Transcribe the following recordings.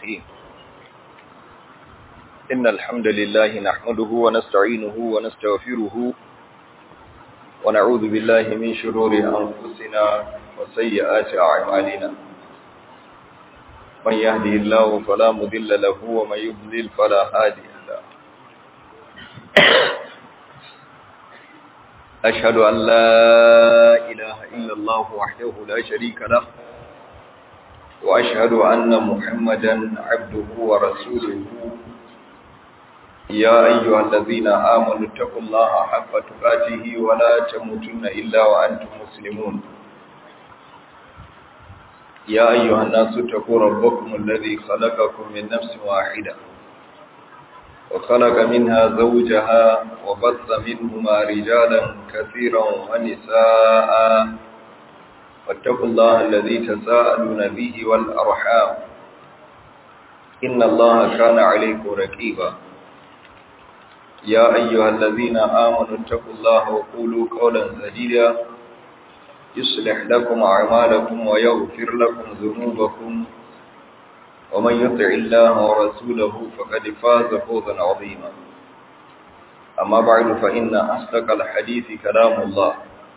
الرحيم إن الحمد لله نحمده ونستعينه ونستغفره ونعوذ بالله من شرور أنفسنا وسيئات أعمالنا من يهده الله فلا مضل له ومن يضلل فلا هادي له أشهد أن لا إله إلا الله وحده لا شريك له وأشهد أن محمدا عبده ورسوله يا أيها الذين آمنوا اتقوا الله حق تقاته ولا تموتن إلا وأنتم مسلمون يا أيها الناس اتقوا ربكم الذي خلقكم من نفس واحدة وخلق منها زوجها وبث منهما رجالا كثيرا ونساء واتقوا الله الذي تساءلون به والأرحام إن الله كان عليكم رقيبا يا أيها الذين آمنوا اتقوا الله وقولوا قولا سديدا يصلح لكم أعمالكم ويغفر لكم ذنوبكم ومن يطع الله ورسوله فقد فاز فوزا عظيما أما بعد فإن أصدق الحديث كلام الله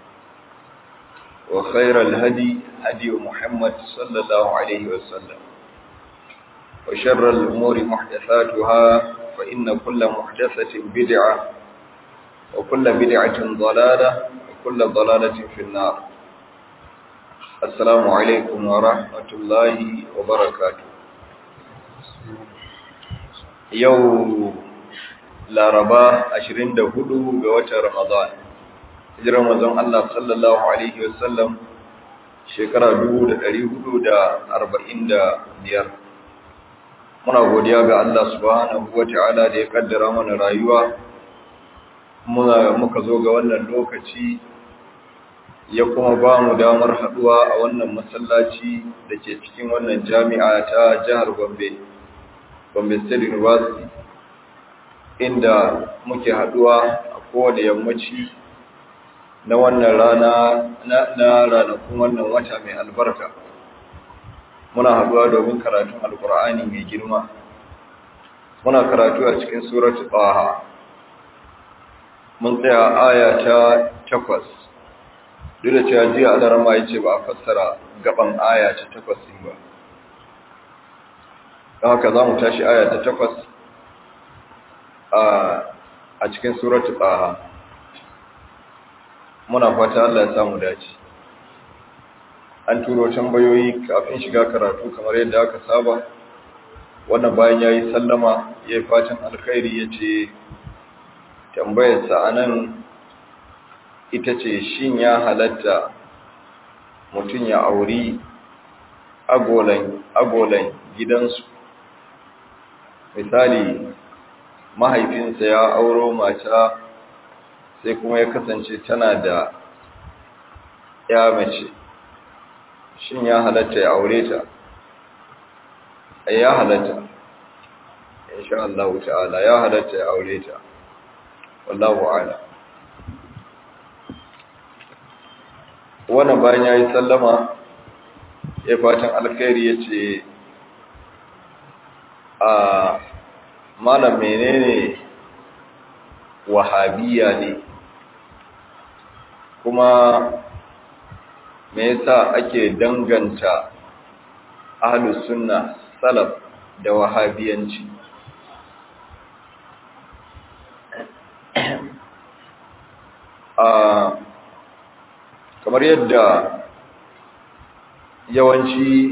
وخير الهدي هدي محمد صلى الله عليه وسلم وشر الأمور محدثاتها فإن كل محدثة بدعة وكل بدعة ضلالة وكل ضلالة في النار السلام عليكم ورحمة الله وبركاته يوم laraba 24 ga watan ramadan hijirar manzon Allah sallallahu alaihi wasallam shekara 1445 muna godiya ga Allah subhanahu wataala da ya kaddara mana rayuwa muna muka zo ga wannan lokaci ya kuma ba mu damar haduwa a wannan masallaci da ke cikin wannan jami'a ta jihar Gombe Gombe State University inda muke haduwa a kowane yammaci na wannan rana na ranakun wannan wata mai albarka muna haduwa domin karatun alkur'ani mai girma muna karatu a cikin suratu taha mun tsaya aya ta takwas duk da cewa jiya alarama ya ce ba a fassara gaban aya ta takwas ba don haka za mu tashi aya ta takwas a cikin suratu taha muna fata Allah ya samu dace an turo tambayoyi kafin shiga karatu kamar yadda aka saba wannan bayan yayi sallama yayi fatan alkhairi yace tambayar sa anan ita ce shin ya halatta mutun ya auri agolan agolan gidansu misali mahaifinsa ya auro mata sai kuma ya kasance tana da ya mace shin ya halatta ya aure ta ya halatta insha Allah ta'ala ya halatta ya aure ta wallahu a'lam wannan bayan yayi sallama ya fatan alkhairi yace a malam menene wahabiya ne kuma me yasa ake danganta ahlus sunna salaf da wahabiyanci a kamar yadda yawanci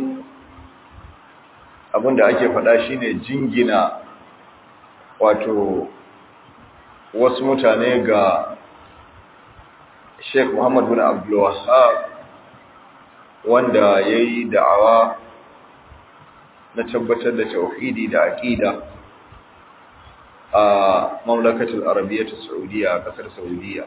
abinda ake faɗa shine jingina wato wasu mutane ga Sheikh Muhammad bin Abdul Wahhab wanda yayi da'awa na tabbatar da tauhidi da aqida a mamlakatul arabiyyah saudiya a kasar saudiya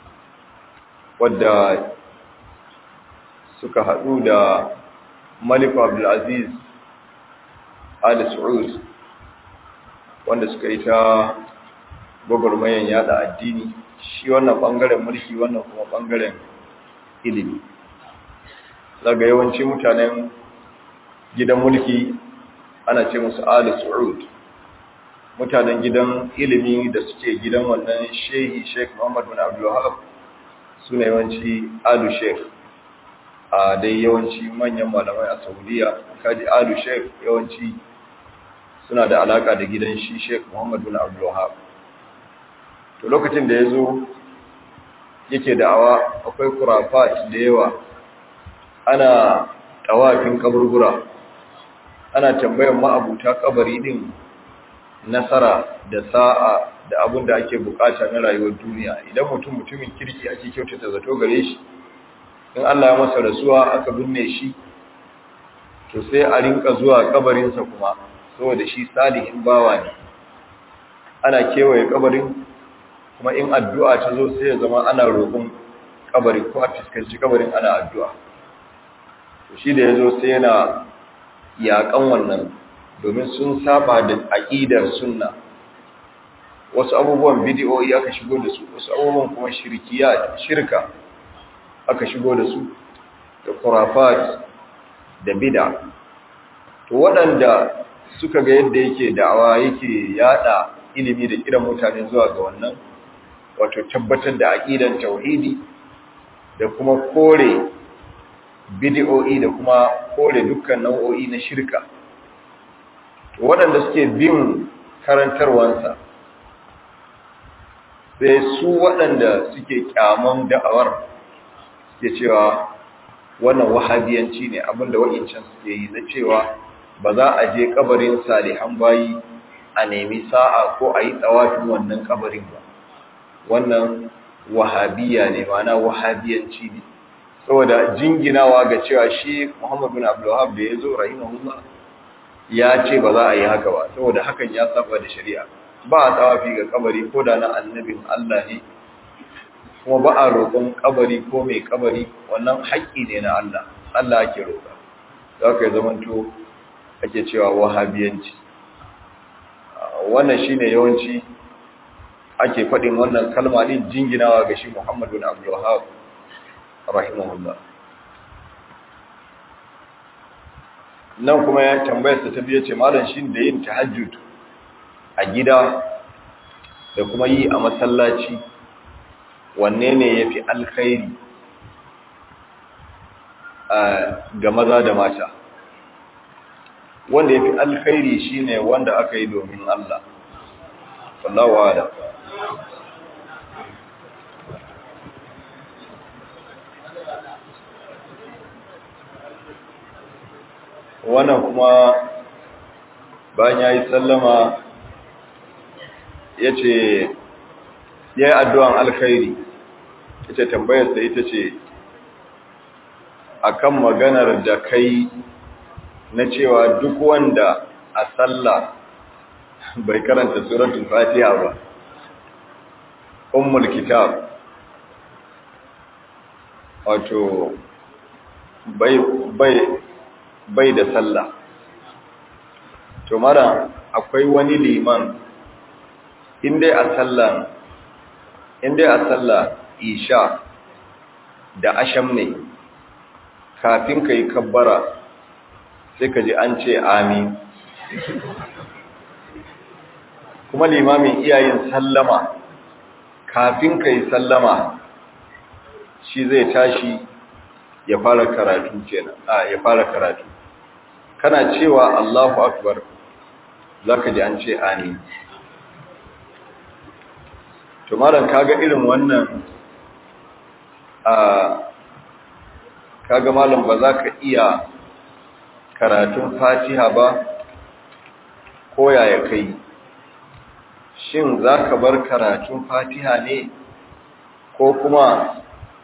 wadda suka hadu da Malik Abdul Aziz Ali Saud wanda suka yi ta gwagwarmayan yada addini shi wannan bangaren mulki wannan kuma bangaren ilimi daga yawanci mutanen gidan mulki ana ce musu Ali Su'ud mutanen gidan ilimi da suke gidan wannan shehi Sheikh Muhammad bin Abdul Wahab sune yawanci Alu Sheikh a dai yawanci manyan malamai a Saudiya kaji Alu Sheikh yawanci suna da alaka da gidan shi Sheikh Muhammad bin Abdul Wahab to lokacin da yazo yake da'awa akwai kurafat da yawa ana tawafin kaburbura ana tambayar ma'abuta kabari din nasara da sa'a da abin da ake bukata na rayuwar duniya idan mutum mutumin kirki ake kyautata zato gare shi in Allah ya masa rasuwa aka binne shi to sai a rinka zuwa kabarinsa kuma saboda shi salihin bawa ne ana kewaye kabarin kuma in addu'a ta zo sai ya zama ana roƙon kabari ko a fuskanci kabarin ana addu'a to shi da ya zo sai yana yaƙan wannan domin sun saba da aƙidar sunna wasu abubuwan bidiyoyi aka shigo da su wasu abubuwan kuma shirkiya shirka aka shigo da su da kurafat da bida to waɗanda suka ga yadda yake da'awa yake yada ilimi da kiran mutane zuwa ga wannan wato tabbatar da aqidan tauhidi da kuma kore bid'o'i da kuma kore dukkan nau'o'i na shirka to waɗanda suke bin karantarwansa sai su waɗanda suke kyaman da'awar suke cewa wannan wahabiyanci ne abinda wa'incan suke yi na cewa ba za a je kabarin salihan bayi a nemi sa'a ko a yi tsawafin wannan kabarin ba wannan wahabiya ne mana wahabiyanci ne saboda jinginawa ga cewa shi Muhammad bin Abdul Wahhab da yazo rahimahullah ya ce ba za a yi haka ba saboda hakan ya saba da shari'a ba a tsawafi ga kabari ko da na annabin Allah ne kuma ba a roƙon kabari ko mai kabari wannan haƙƙi ne na Allah Allah ake roƙa za ka yi zamanto ake cewa wahabiyanci wannan shine yawanci ake faɗin wannan kalma din jinginawa ga shi Muhammad bin Abdul Wahhab rahimahullah nan kuma ya tambayar sa ta biye ce malam shin da yin tahajjud a gida da kuma yi a masallaci wanne ne yafi alkhairi ga maza da mata wanda yafi alkhairi shine wanda aka yi domin Allah wallahu a'lam wannan kuma bayan ya yi sallama ya ce ya yi addu'an alkhairi ita tambayarsa ita ce akan maganar da kai na cewa duk wanda a sallah bai karanta suratul fatiha ba ummul kitab wato bai bai bai da sallah to mara akwai wani liman indai a sallah indai a sallah isha da asham ne kafin kai kabbara sai ka ji an ce amin kuma limamin iyayen sallama kafin kai sallama shi zai tashi ya fara karatu kenan a ya fara karatu kana cewa Allahu akbar zaka ji an ce amin to malam kaga irin wannan a kaga malam ba za ka iya karatun Fatiha ba ko yaya kai shin za ka bar karatun Fatiha ne ko kuma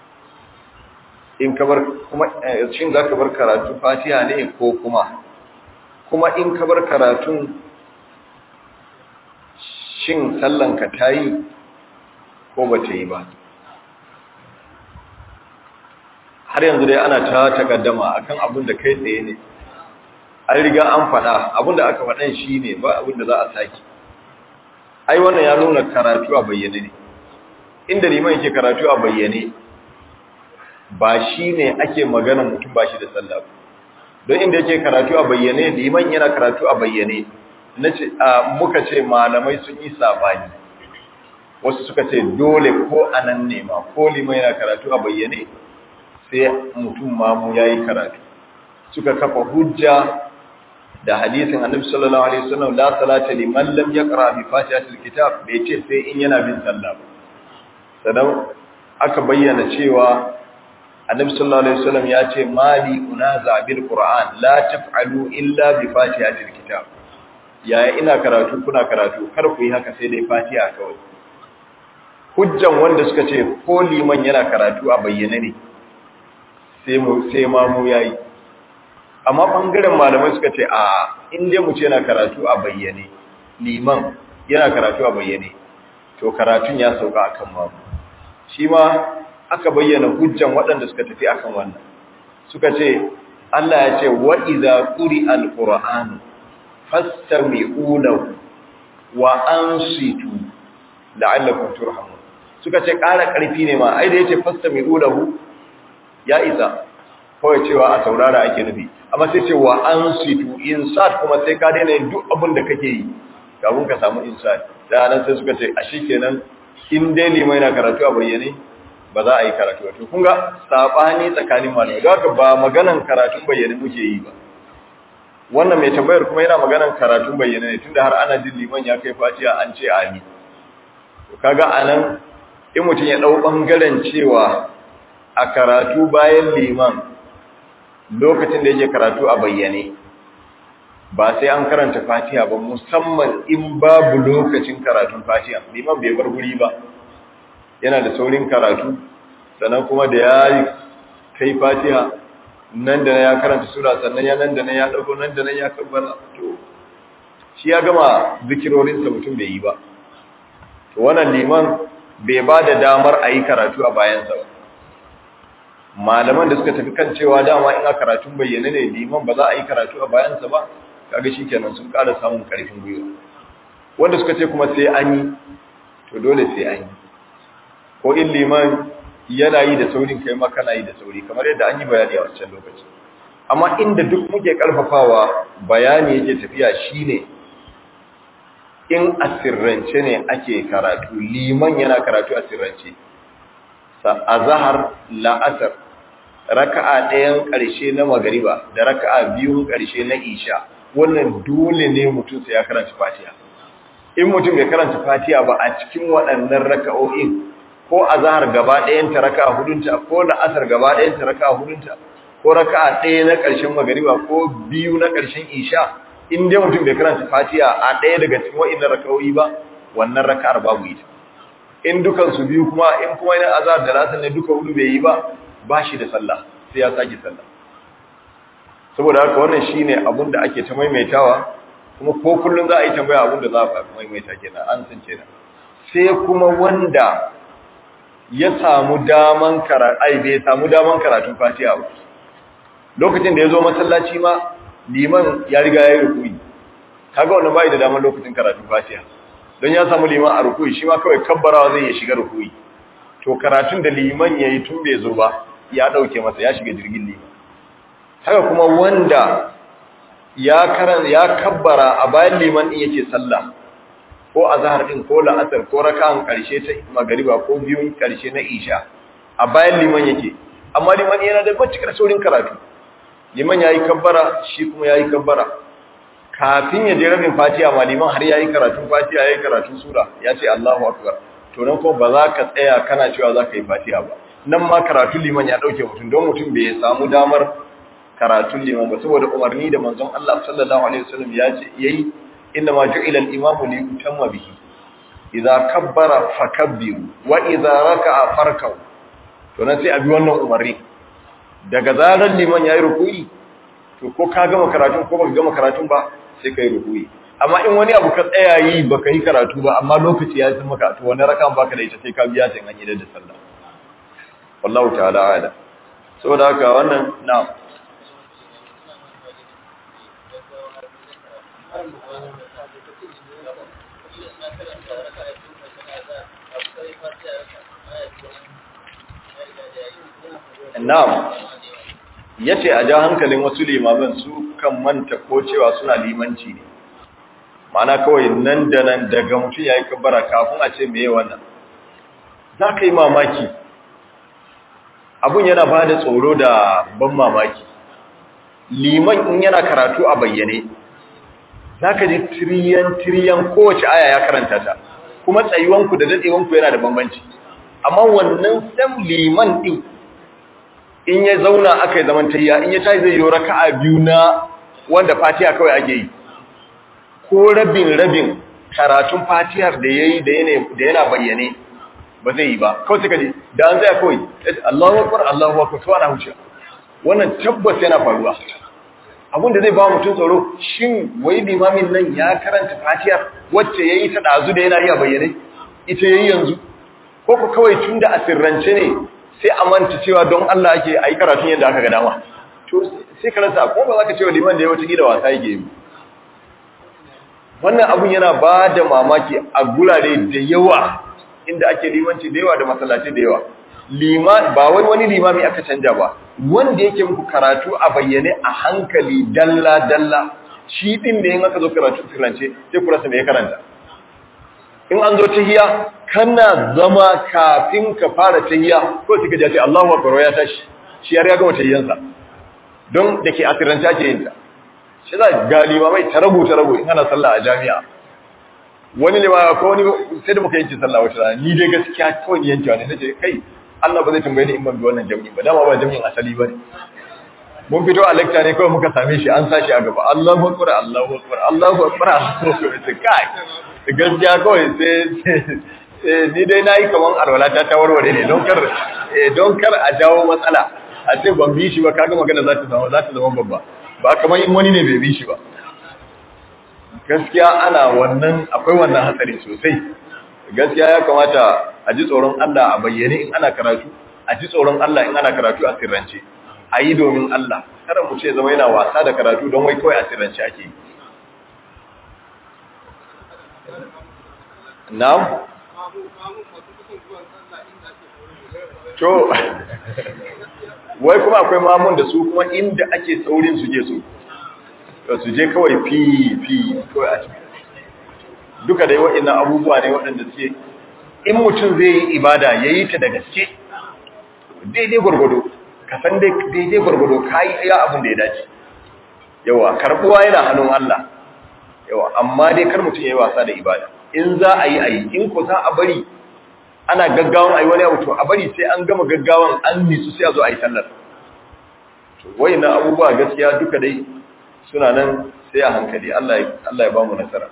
in ka bar kuma shin za ka bar karatun Fatiha ne ko kuma kuma in ka bar karatun shin sallanka ta yi ko ba ta yi ba har yanzu dai ana ta takaddama akan abin da kai tsaye ne an riga an faɗa abin da aka faɗan shi ne ba abin da za a sake ai wannan ya nuna karatu a bayyane ne inda liman yake karatu a bayyane ba shi ne ake magana mutum ba shi da sallah don inda yake karatu a bayyane liman yana karatu a bayyane nace muka ce malamai sun yi sabani wasu suka ce dole ko anan ne ma ko liman yana karatu a bayyane sai mutum mamu yayi karatu suka kafa hujja da hadisin annabi sallallahu alaihi wasallam la salata liman lam yaqra bi fatihatil kitab bai ce sai in yana bin sallah ba sanan aka bayyana cewa annabi sallallahu alaihi wasallam ya ce mali unaza bil qur'an la taf'alu illa bi fatihatil kitab yaya ina karatu kuna karatu kar ku yi haka sai dai fatiha kawai hujjan wanda suka ce ko liman yana karatu a bayyane ne sai mu sai ma mu yayi amma bangaren malamai suka ce a inda mu ce yana karatu a bayyane liman yana karatu a bayyane to karatun ya sauka akan mamu shi ma aka bayyana hujjan waɗanda suka tafi akan wannan suka ce Allah ya ce wa idza quri alquran fastami'u lahu wa ansitu la'allakum turhamun suka ce ƙara ƙarfi ne ma ai da yace fastami'u lahu ya isa kawai cewa a saurara ake nufi amma sai ce wa ansitu insat kuma sai ka daina yin duk abin da kake yi kafin ka samu insat da nan sai suka ce a shikenan in dai limai na karatu a bayyane ba za a yi karatu wato kun ga sabani tsakanin malamai ga haka ba maganan karatun bayyane muke yi ba wannan mai tambayar kuma yana maganan karatun bayyane ne tunda har ana jin liman ya kai fatiha an ce ami to kaga anan in mutum ya dau bangaren cewa a karatu bayan liman lokacin da yake karatu a bayyane ba sai an karanta fatiha ba musamman in babu lokacin karatun fatiha liman bai bar guri ba yana da saurin karatu sannan kuma da ya kai fatiha nan da ya karanta sura sannan ya nan da nan ya dago nan da nan ya kabbara to shi ya gama zikirorinsa mutum bai yi ba to wannan liman bai ba da damar a yi karatu a bayansa ba malaman da suka tafi kan cewa dama ina karatun bayyane ne liman ba za a yi karatu a bayansa ba kaga shikenan sun ƙara samun ƙarfin gwiwa wanda suka ce kuma sai an yi to dole sai an yi ko in liman yana yi da saurin kai ma kana yi da sauri kamar yadda an yi bayani a wancan lokaci amma inda duk muke karfafawa bayani yake tafiya shine in asirrance ne ake karatu liman yana karatu asirrance azhar la'asar raka'a ɗayan ƙarshe na magariba da raka'a biyun ƙarshe na isha wannan dole ne mutum sai ya karanta fatiha in mutum bai karanta fatiha ba a cikin waɗannan raka'o'in ko azhar gaba ɗayan ta raka'a hudunta ko la'asar gaba ɗayan ta raka'a hudunta ko raka'a ɗaya na ƙarshen magariba ko biyu na ƙarshen isha in dai mutum bai karanta fatiha a ɗaya daga cikin waɗannan raka'o'i ba wannan raka'ar babu ita in dukan su biyu kuma in kuma ina azhar da la'asar ne duka hudu bai yi ba ba shi da sallah sai ya sake sallah saboda haka wannan shine abin da ake ta maimaitawa kuma ko kullun za a yi tambaya abin da za a maimaita kenan an san kenan sai kuma wanda ya samu daman karatu ai bai samu daman karatun Fatiha ba lokacin da ya zo masallaci ma liman ya riga ya yi rukui kaga wannan bai da daman lokacin karatun Fatiha don ya samu liman a rukui shi ma kawai kabbarawa zai ya shiga rukui to karatun da liman yayi tun bai zo ba ya dauke masa ya shiga jirgin liman haka kuma wanda ya karan ya kabbara a bayan liman din yake sallah ko azhar din ko la'asar ko rak'an karshe ta magariba ko biyun karshe na isha a bayan liman yake amma liman yana da matukar saurin karatu liman yayi kabbara shi kuma yayi kabbara kafin ya je rabin fatiha ma liman har yayi karatun fatiha yayi karatun sura ya ce Allahu akbar to nan ko ba za ka tsaya kana cewa za ka yi fatiha ba nan ma karatun liman ya dauke mutum don mutum bai samu damar karatun liman ba saboda umarni da manzon Allah sallallahu alaihi wasallam ya ce yayi inna ma ju'ila al-imamu li yutamma bihi idza kabbara fakabbiru wa idza raka'a farkau to nan sai abi wannan umarni daga zaran liman yayi ruku'i to ko ka gama karatun ko baka gama karatun ba sai kai ruku'i amma in wani abu ka tsaya yi baka yi karatu ba amma lokaci ya san maka to wani raka'an baka da ita sai ka biya ta an yi da sallah wallahu ta'ala ala saboda haka wannan na'am Na'am. yace a ja hankalin wasu limaman su kan manta ko cewa suna limanci ne mana kawai nan da nan daga mutum yayi kabbara kafin a ce meye wannan za ka yi mamaki abun yana ba da tsoro da ban mamaki liman in yana karatu a bayyane za ka ji tiriyan-tiriyan kowace aya ya karanta ta kuma tsayuwanku da daɗewanku yana da bambanci amma wannan sam liman ɗin in ya zauna aka yi zaman tayya in ya tashi zai yi raka'a biyu na wanda fatiha kawai ake yi ko rabin rabin karatun fatihar da ya yi da yana bayyane ba zai yi ba kawai suka ji da an zai kawai Allahu akbar Allahu akbar to ana huce wannan tabbas yana faruwa abin da zai ba mutum tsoro shin wai limamin nan ya karanta fatihar wacce yayi ta dazu da yana iya bayyane ita yayi yanzu ko ko kawai tunda a sirrance ne sai a manta cewa don Allah ake ayi karatun yadda aka ga dama to sai karanta ko ba za ka ce wa liman da ya wata gida wasa yake yi wannan abun yana ba da mamaki a gurare da yawa inda ake limanci da yawa da masallaci da yawa lima ba wai wani limami aka canja ba wanda yake muku karatu a bayyane a hankali dalla dalla shi din da yin aka zo karatu sirrance sai ku rasa me ya karanta in an zo tahiya kana zama kafin ka fara tahiya ko kika ji Allahu akbar ya tashi shi ya riga tahiyansa don dake a sirrance ake yin ta shi za ga limamai ta rabu ta rabu in ana sallah a jami'a wani limama ko wani sai da muka yanke sallah wata rana ni dai gaskiya kawai ni yankewa ne nace kai Allah ba zai tambaye ni in ban bi wannan jami'i ba dama ba jami'in asali bane mun fito a lecture ne kawai muka same shi an sashi a gaba Allahu akbar Allahu akbar Allahu akbar Allahu akbar kai gaskiya kawai sai ni dai nayi kaman alwala ta ta warware ne don kar don kar a jawo matsala a ce ban bi shi ba kaga magana za ta zama za ta zama babba ba kamar in wani ne bai bi shi ba gaskiya ana wannan akwai wannan hatsari sosai gaskiya ya kamata a ji tsoron Allah a bayyane in ana karatu a ji tsoron Allah in ana karatu a sirrance a yi domin Allah kada mu ce zama yana wasa da karatu don wai kawai a sirrance ake yi na'am to wai kuma akwai mamun da su kuma inda ake saurin su je su su je kawai fi fi kawai a cikin duka dai waɗannan abubuwa ne waɗanda suke in mutum zai yi ibada ya yi ta da gaske daidai gwargwado ka san daidai gwargwado ka yi iya abin da ya dace yawa karɓuwa yana hannun Allah yawa amma dai kar mutum ya yi wasa da ibada in za a yi a yi in ko za a bari ana gaggawan a yi wani abu to a bari sai an gama gaggawan an nisu sai a zo a yi sallar wayannan abubuwa gaskiya duka dai suna nan sai a hankali Allah ya ba mu nasara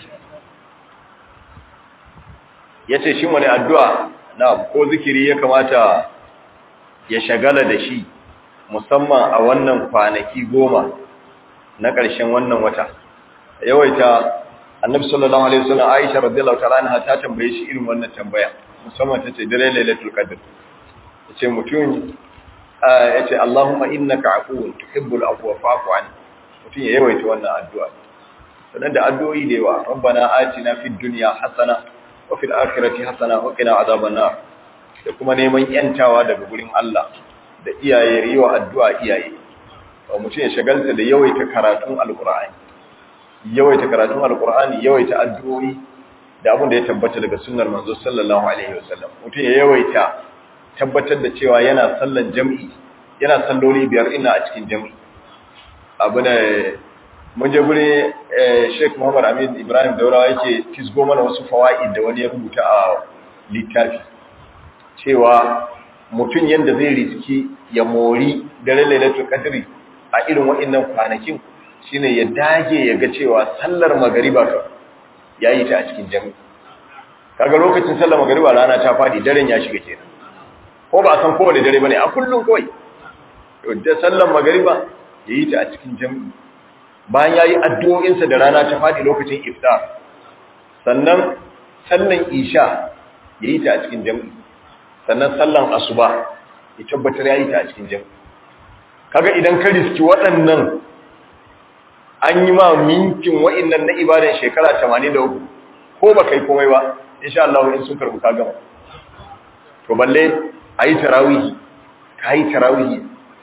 ya ce shi wani addu'a na ko zikiri ya kamata ya shagala da shi musamman a wannan kwanaki goma na ƙarshen wannan wata yawaita annabi sallallahu alaihi wasallam Aisha radiyallahu ta'ala anha ta tambaye shi irin wannan tambaya musamman tace dare lailatul qadr yace mutum yace Allahumma innaka afuwun tuhibbul afwa fa'fu anni mutum ya yawaita wannan addu'a sannan da addu'o'i da yawa rabbana atina fid dunya hasana wa fil akhirati hasana wa qina azaban nar da kuma neman yantawa daga gurin Allah da iyaye riwa addu'a iyaye wa mutum ya shagalta da yawaita karatun alqur'ani yawaita karatun alqur'ani yawaita addu'o'i da abin da ya tabbata daga sunnar manzo sallallahu alaihi wasallam mutum ya yawaita tabbatar da cewa yana sallan jami'i yana salloli biyar ina a cikin jami'i abu ne mun je gure Sheikh Muhammad Amin Ibrahim Daurawa yake fisgo mana wasu fawaid da wani ya rubuta a littafi cewa mutum yanda zai riski ya mori dare lailatul qadri a irin waɗannan kwanakin shine ya dage ya ga cewa sallar magariba ka yayi ta a cikin jami'i kaga lokacin sallar magariba rana ta fadi daren ya shiga kenan ko ba san kowane dare bane a kullun kawai to da sallar magariba yayi ta a cikin jami'i bayan yayi addu'o'insa da rana ta fadi lokacin iftar sannan sallan isha yayi ta a cikin jami'i sannan sallan asuba ya tabbatar yayi ta a cikin jami'i kaga idan ka riski waɗannan an yi ma minkin wa'annan na ibadan shekara 83 ko ba kai komai ba insha Allah in sun karbu ka gama to balle ayi tarawihi kai tarawihi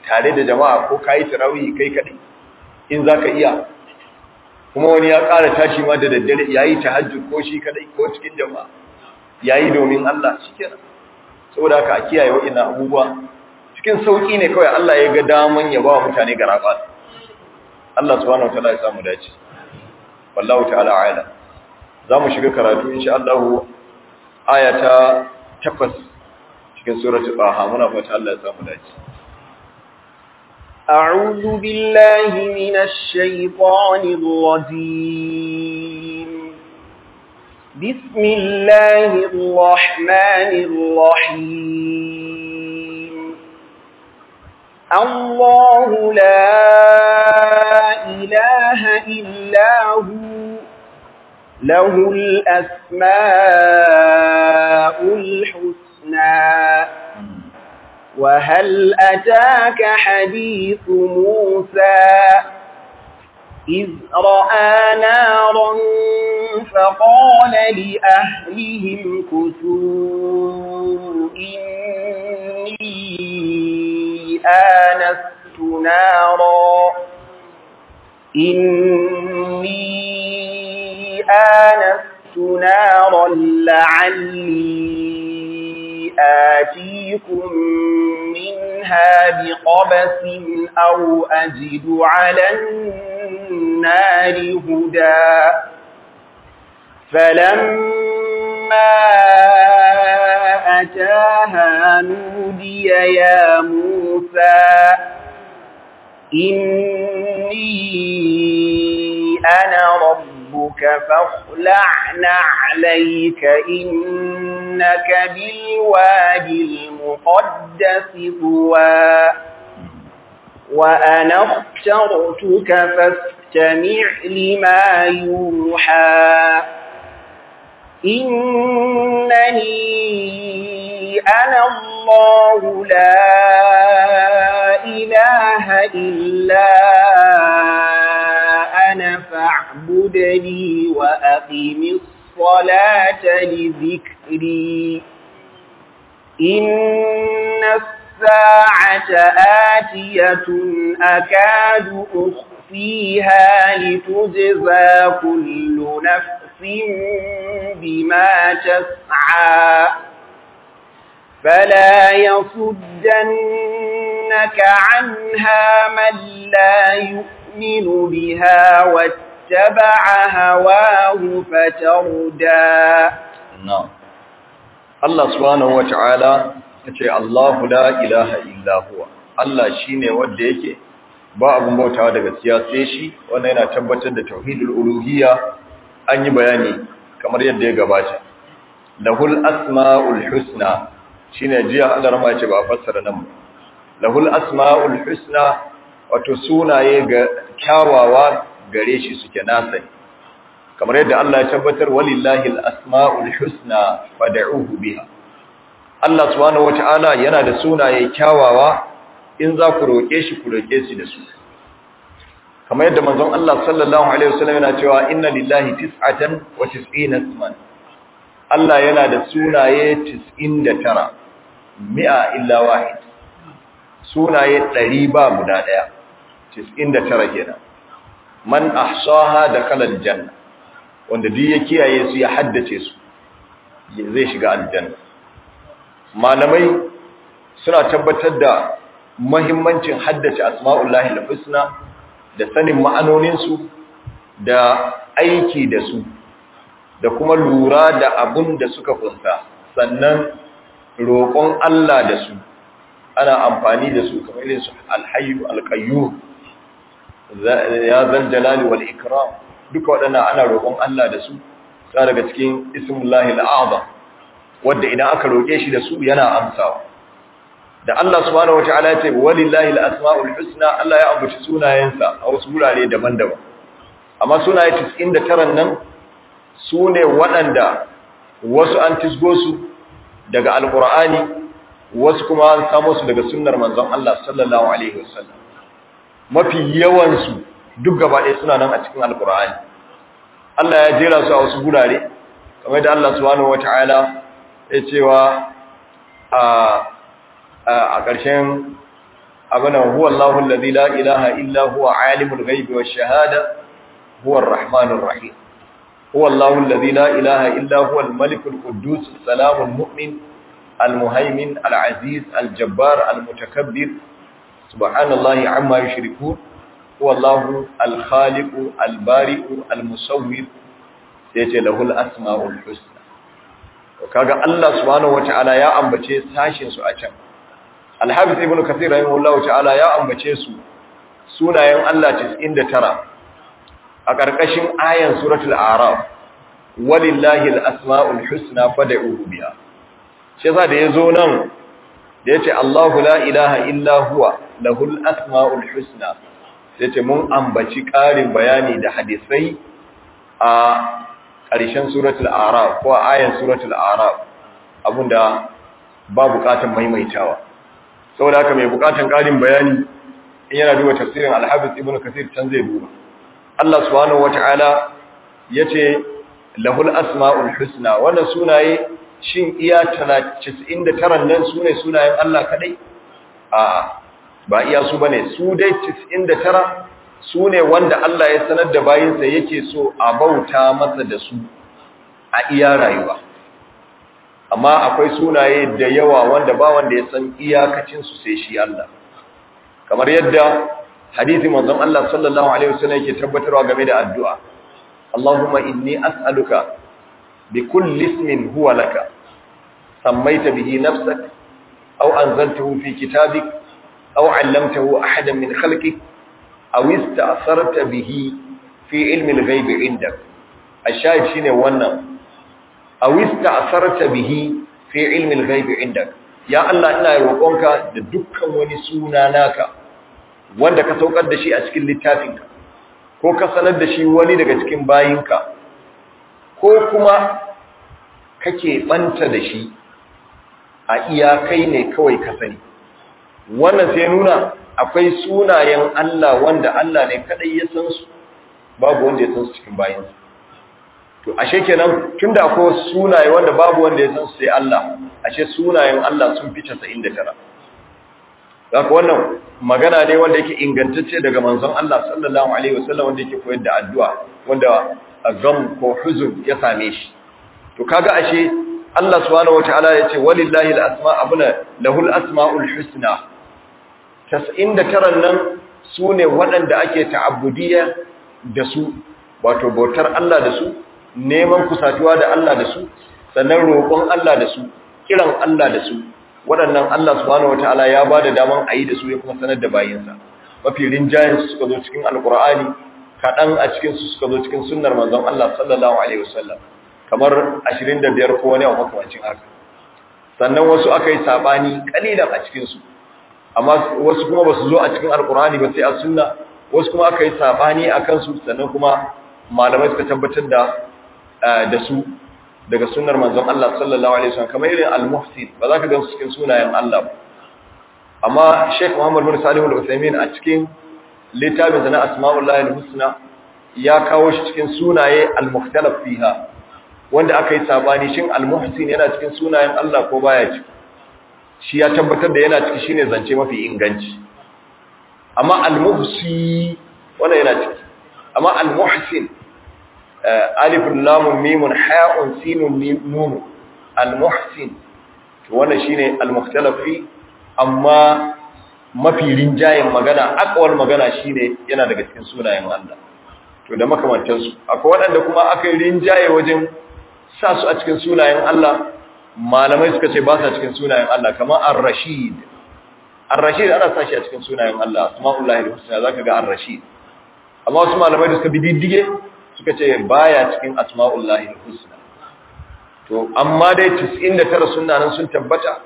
tare da jama'a ko kayi tarawih kai kadai in zaka iya kuma wani ya ƙara tashi ma da daddare yayi tahajjud ko shi kadai ko cikin jama'a yayi domin Allah shikenan saboda haka a kiyaye wa'annan abubuwa cikin sauki ne kawai Allah ya ga daman ya ba mutane garaba Allah subhanahu wataala ya samu dace wallahu ta'ala a'lam zamu shiga karatu insha Allah aya ta 8 cikin suratul Taha muna fata Allah ya samu dace أعوذ بالله من الشيطان الرجيم بسم الله الرحمن الرحيم الله لا إله إلا هو له الأسماء الحسنى وهل أتاك حديث موسى إذ رأى نارا فقال لأهلهم كثوا إني آنست نارا إني آنست نارا لعلي آتيكم منها بقبس أو أجد على النار هدى فلما أتاها نودي يا موسى إني أنا ربك فاخلع نعليك إنك بالوادي المقدس طوى وأنا اخترتك فاستمع لما يوحى إنني أنا الله لا إله إلا أنا فاعبدني وأقم الصلاة لذكري إن الساعة آتية أكاد أخفيها لتجزى كل نفس بما تسعى فلا يصدنك عنها من لا يؤمن بها واتبع هواه فتردى na'am Allah subhanahu wata'ala yace Allahu la ilaha illa huwa Allah shine wanda yake ba abun bautawa da gaskiya sai shi wannan yana tabbatar da tauhidul uluhiyya an yi bayani kamar yadda ya gabata lahul asmaul husna shine jiya Allah rama yace ba fassara nan ba lahul asmaul husna wato sunaye ga kyawawa gare shi suke nasa kamar yadda Allah ya tabbatar walillahi al-asma'ul husna fad'uhu biha Allah subhanahu wata'ala yana da sunaye kyawawa in za ku roke shi ku roke shi da su kamar yadda manzon Allah sallallahu alaihi wasallam yana cewa inna lillahi tis'atan wa tis'ina isman Allah yana da sunaye 99 mi'a illa wahid sunaye 100 ba guda daya 99 kenan man ahsaha dakhala aljanna wanda duk ya kiyaye su ya haddace su zai shiga aljanna malamai suna tabbatar da muhimmancin haddace asma'ullahi al-husna da sanin ma'anonin su da aiki da su da kuma lura da abun da suka kunsa sannan roƙon Allah da su ana amfani da su kamar irin su al-hayyu al-qayyum ya zal jalali wal ikram duka waɗannan ana roƙon Allah da su ta daga cikin ismullahi al'azam wanda idan aka roƙe shi da su yana amsawa da Allah subhanahu wataala ya ce walillahi al-asmaul husna Allah ya ambaci sunayensa a wasu wurare daban-daban amma sunaye 99 nan sune waɗanda wasu an tisgo su daga alqur'ani wasu kuma an samo su daga sunnar manzon Allah sallallahu alaihi wasallam mafi yawan su duk gaba ɗaya suna nan a cikin alkur'ani Allah ya jera su a wasu gurare kamar da Allah subhanahu wata'ala ya cewa a a ƙarshen abana huwa Allahu alladhi la ilaha illa huwa alimul ghaibi wash shahada huwa arrahmanur rahim huwa Allahu alladhi la ilaha illa huwa al-malikul quddus salamul mu'min al-muhaymin al-aziz al-jabbar al-mutakabbir subhanallahi amma yushrikun huwa Allahu al-khaliqu al-bari'u al-musawwir sai ce lahul asma'ul husna kaga Allah subhanahu wataala ya ambace sashin su a can Al-Hafiz Ibn Kathir rahimahullahu ta'ala ya ambace su sunayen Allah 99 a ƙarƙashin ayan suratul A'raf walillahi al-asma'ul husna fad'uhu biha shi yasa da yazo nan da yace Allahu la ilaha illa huwa lahul asma'ul husna sai ce mun ambaci ƙarin bayani da hadisai a ƙarshen suratul A'raf ko ayan suratul A'raf abinda ba buƙatar maimaitawa saboda haka mai bukatan ƙarin bayani in yana duba tafsirin al-Hafiz Ibn Kathir can zai duba Allah subhanahu wata'ala yace lahul asmaul husna wannan sunaye shin iya 99 nan sune sunayen Allah kadai a ba iya su bane su dai 99 sune wanda Allah ya sanar da bayinsa yake so a bauta masa da su a iya rayuwa amma akwai sunaye da yawa wanda ba wanda ya san iyakacinsu sai shi Allah kamar yadda hadisi manzon Allah sallallahu alaihi wasallam yake tabbatarwa game da addu'a Allahumma inni as'aluka bi kulli ismin huwa laka sammaita bihi nafsak aw anzaltahu fi kitabik aw 'allamtahu ahadan min khalqik aw ista'sarta bihi fi ilmi al-ghaib 'indak ash-shahid shine wannan aw ista'sarta bihi fi ilmi al-ghaib 'indak ya Allah ina roƙonka da dukkan wani suna naka wanda ka saukar da shi a cikin littafinka ko ka sanar da shi wani daga cikin bayinka ko kuma kake banta da shi a iyakai ne kawai ka sani wannan sai nuna akwai sunayen Allah wanda Allah ne kadai ya san su babu wanda ya san su cikin bayinsa to ashe kenan tunda akwai sunaye wanda babu wanda ya san su sai Allah ashe sunayen Allah sun fi 99 Zaka wannan magana ne wanda yake ingantacce daga manzon Allah sallallahu alaihi wasallam wanda yake koyar da addu'a wanda gam ko huzun ya same shi to kaga ashe Allah subhanahu wataala yace walillahi alasma abuna lahul asmaul husna 99 nan sune waɗanda ake ta'abbudiyya da su wato bautar Allah da su neman kusatuwa da Allah da su sannan roƙon Allah da su kiran Allah da su waɗannan Allah subhanahu wataala ya ba da daman a yi da su ya kuma sanar da bayinsa mafi rinjayen su suka zo cikin alkur'ani kaɗan a cikin su suka zo cikin sunnar manzon Allah sallallahu alaihi wasallam kamar 25 ko wani abu makamancin haka sannan wasu aka yi sabani kalilan a cikin su amma wasu kuma ba su zo a cikin alkur'ani ba sai a sunna wasu kuma aka yi sabani a kansu sannan kuma malamai suka tabbatar da da su daga sunnar manzon Allah sallallahu alaihi wasallam kamar irin al-muhsin ba za ka gansu cikin sunayen Allah ba amma Sheikh Muhammad bin Salim al-Uthaymeen a cikin littafin sa na Asma'ullahi al-Husna ya kawo shi cikin sunaye al-mukhtalaf fiha wanda aka yi sabani shin al-muhsin yana cikin sunayen Allah ko baya ciki shi ya tabbatar da yana ciki shine zance mafi inganci amma al-muhsi wannan yana ciki amma al-muhsin alif lamun mimun ha'un sinun nun al-muhsin to wannan shine al-mukhtalaf fi amma mafi rinjayen magana akwal magana shine yana daga cikin sunayen Allah to da makamantan su akwai waɗanda kuma aka rinjaye wajen sa su a cikin sunayen Allah malamai suka ce ba sa cikin sunayen Allah kamar ar-rashid ar-rashid ana sa shi a cikin sunayen Allah asma'ullahi al-husna zaka ga ar-rashid amma wasu malamai da suka bi diddige suka ce baya cikin asma'ullahi husna to amma dai 99 sunanan sun tabbata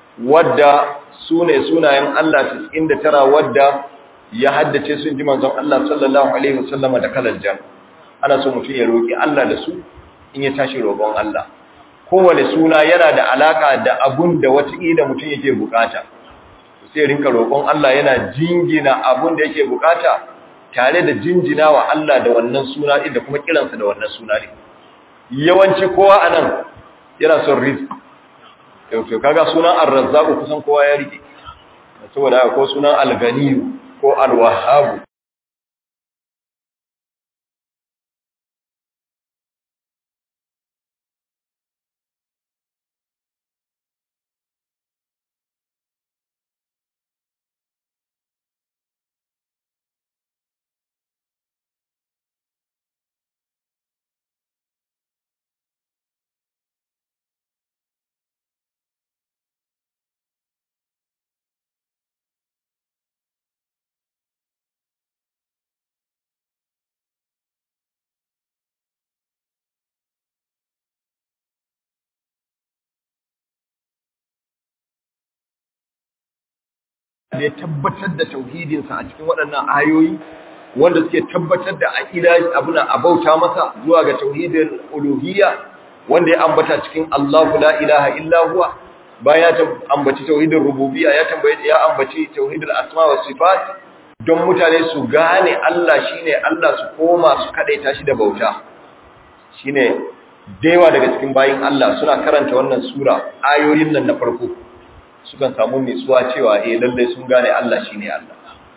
wadda sune sunayen Allah 99 wadda ya haddace sun ji manzon Allah sallallahu alaihi wasallama da kalal jan ana so mutum ya roki Allah da su in ya tashi roƙon Allah kowane suna yana da alaka da abun da wataƙila mutum yake bukata sai rinka roƙon Allah yana jingina abun da yake bukata tare da jinjina wa Allah da wannan suna da kuma kiransa da wannan suna ne yawanci kowa anan yana son rizq to kaga sunan ar-razzaq kusan kowa ya rike saboda haka ko sunan al-ganiyu ko al-wahhab da ya tabbatar da tauhidinsa a cikin waɗannan ayoyi wanda suke tabbatar da aqida abuna abauta masa zuwa ga tauhidin uluhiyya wanda ya ambata cikin Allahu la ilaha illa huwa bayan ya ambaci tauhidin rububiyya ya tambaye ya ambaci tauhidul asma was sifat don mutane su gane Allah shine Allah su koma su kadaita shi da bauta shine daiwa daga cikin bayin Allah suna karanta wannan sura ayoyin nan na farko sukan samu nutsuwa cewa eh lalle sun gane Allah shine Allah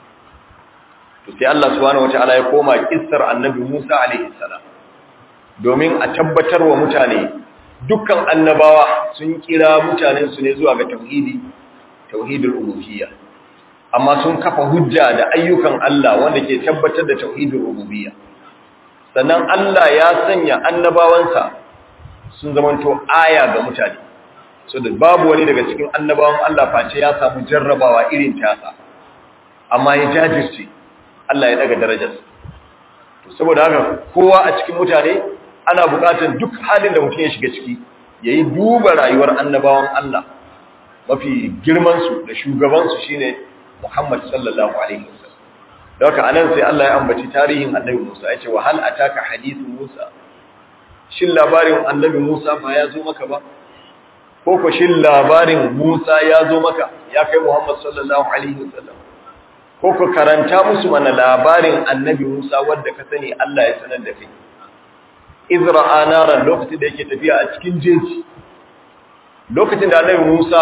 to sai Allah subhanahu wataala ya koma kissar annabi Musa alaihi salam domin a tabbatar wa mutane dukkan annabawa sun kira mutanen su ne zuwa ga tauhidi tauhidul uluhiyya amma sun kafa hujja da ayyukan Allah wanda ke tabbatar da tauhidul rububiyya sannan Allah ya sanya annabawansa sun zamanto aya ga mutane so da babu wani daga cikin annabawan Allah face ya samu jarrabawa irin tasa amma ya jajirce Allah ya daga darajarsa to saboda haka kowa a cikin mutane ana buƙatar duk halin da mutum ya shiga ciki yayi duba rayuwar annabawan Allah mafi girman su da shugaban su shine Muhammad sallallahu alaihi wasallam don haka anan sai Allah ya ambaci tarihin annabi Musa ya ce wa hal ataka hadithu Musa shin labarin annabi Musa ba ya zo maka ba ko ko shin labarin Musa ya zo maka ya kai Muhammad sallallahu alaihi wasallam ko ko karanta musu mana labarin annabi Musa wanda ka sani Allah ya sanar da kai Izra anaran lokacin da yake tafiya a cikin jeji lokacin da annabi Musa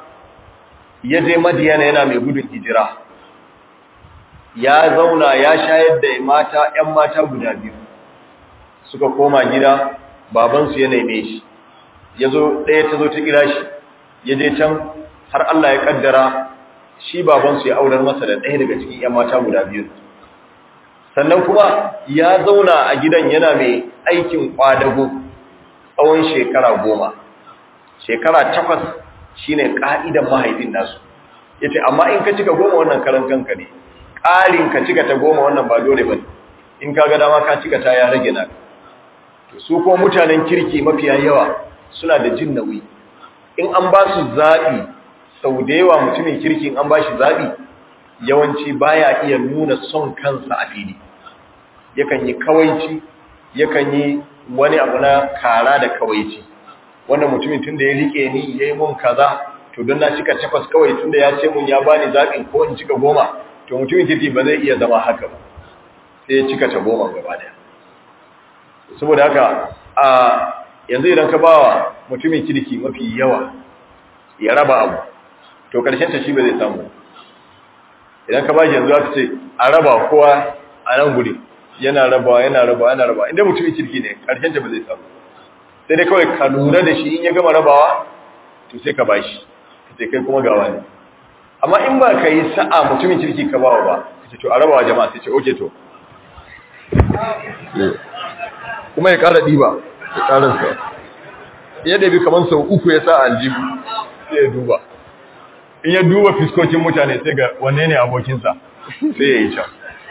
ya je Madiyana yana mai gudun hijira ya zauna ya shayar da mata ƴan mata guda biyu suka koma gida babansu ya neme shi ya zo ɗaya ta zo ta kira shi ya je can har Allah ya ƙaddara shi babansu ya aurar masa da ɗaya daga cikin ‘yan mata guda biyu sannan kuma ya zauna a gidan yana mai aikin ƙwadago tsawon shekara goma shekara takwas shi ne ƙa'idan mahaifin nasu ya ce amma in ka cika goma wannan karan kanka ne ƙarin ka cika ta goma wannan ba dole ba in ka ga dama ka cika ta ya rage na su ko mutanen kirki mafiya yawa suna da jin nauyi in an ba su zaɓi sau da yawa mutumin kirki an ba shi zaɓi yawanci baya iya nuna son kansa a fili yakan yi kawaici yakan yi wani abu na kara da kawaici wannan mutumin tun da ya rike ni ya yi mun kaza to don na cika takwas kawai tun da ya ce mun ya bani zaɓin ko in cika goma to mutumin kirki ba zai iya zama haka ba sai ya cika ta goma gaba daya saboda haka a yanzu idan ka bawa mutumin kirki mafi yawa ya raba abu to karshen ta shi ba zai samu idan ka bashi yanzu aka ce a raba kowa a nan guri yana rabawa yana rabawa yana rabawa inda mutumin kirki ne karshen ta ba zai samu sai dai kawai ka lura da shi in ya gama rabawa to sai ka bashi ka ce kai kuma gawa ne amma in ba ka yi sa'a mutumin kirki ka bawa ba ka ce to a rabawa jama'a sai ce oke to kuma ya ƙara ɗiba ya ƙararsa yadda bi kamar sau uku ya sa aljihu sai ya duba in ya duba fiskokin mutane sai ga wanne ne abokinsa sai ya yi can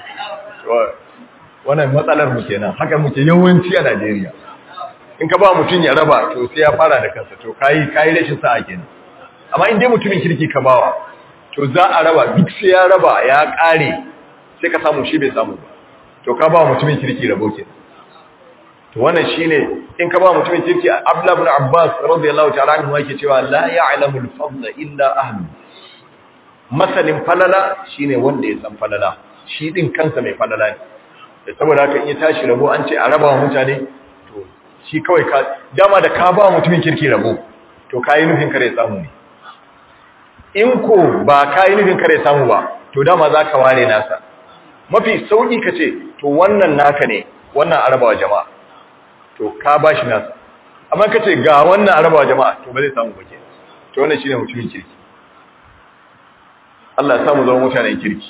wannan matsalar mu kenan haka muke yawanci a Najeriya in ka ba mutum ya raba to sai ya fara da kansa to kayi kayi rashin sa'a kenan amma in dai mutumin kirki ka bawa to za a raba duk sai ya raba ya ƙare sai ka samu shi bai samu ba to ka ba mutumin kirki rabo kenan to wannan shine in ka ba mutumin kirki Abdullah ibn Abbas radiyallahu ta'ala anhu yake cewa la ya'lamu al-fadla illa ahlu masalin falala shine wanda ya san falala shi din kansa mai falala ne saboda haka in ya tashi rabo an ce a raba wa mutane to shi kawai ka dama da ka ba mutumin kirki rabo to kai nufin kare samu ne in ko ba ka yi nufin kare samu ba to dama za ka ware nasa mafi sauƙi ka ce to wannan naka ne wannan arabawa jama'a to ka ba shi nasa amma ka ce ga wannan arabawa jama'a to ba zai samu ba ke to wannan shi ne mutumin kirki Allah ya samu zama mutanen kirki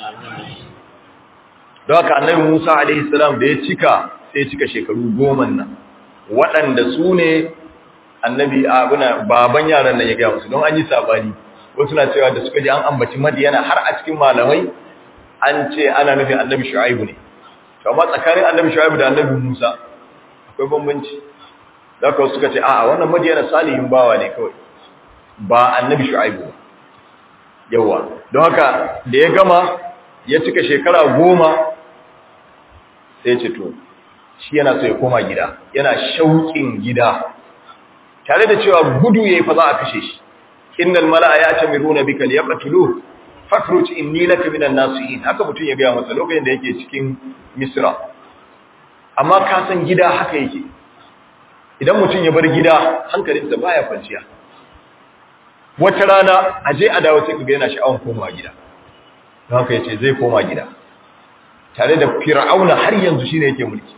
don haka annabi Musa alaihi salam da ya cika sai ya cika shekaru goma nan waɗanda su ne annabi abuna baban yaran nan ya gaya musu don an yi sabani wasu na cewa da suka ji an ambaci madiyana har a cikin malamai an ce ana nufin annabi shu'aibu ne to amma tsakanin annabi shu'aibu da annabi musa akwai bambanci da ka suka ce a'a wannan madiyana salihin bawa ne kawai ba annabi shu'aibu ba yawa don haka da ya gama ya cika shekara goma sai ce to shi yana so ya koma gida yana shauƙin gida tare da cewa gudu yayi fa za a kashe shi innal mala'a ya'tamiruna bika liyaqtuluhu fakhruj inni laka minan nasihin haka mutun ya ga masa lokacin da yake cikin misra amma ka san gida haka yake idan mutun ya bar gida hankalinsa baya kwanciya wata rana aje a dawo sai kaga yana sha'awan komawa gida don haka yace zai koma gida tare da fir'auna har yanzu shine yake mulki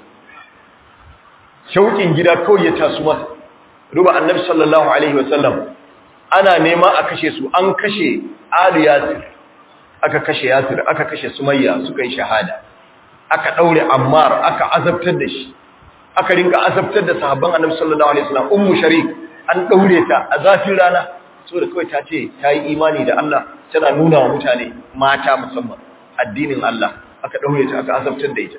shauƙin gida kawai ya taso masa ruba annabi sallallahu alaihi wasallam ana nema a kashe su an kashe Ali Yasir aka kashe Yasir aka kashe Sumayya suka yi shahada aka daure Ammar aka azabtar da shi aka rinka azabtar da sahabban Annabi sallallahu alaihi wasallam Ummu Sharik an daure ta a zafin rana saboda kawai ta ce ta yi imani da Allah tana nuna wa mutane mata musamman addinin Allah aka daure ta aka azabtar da ita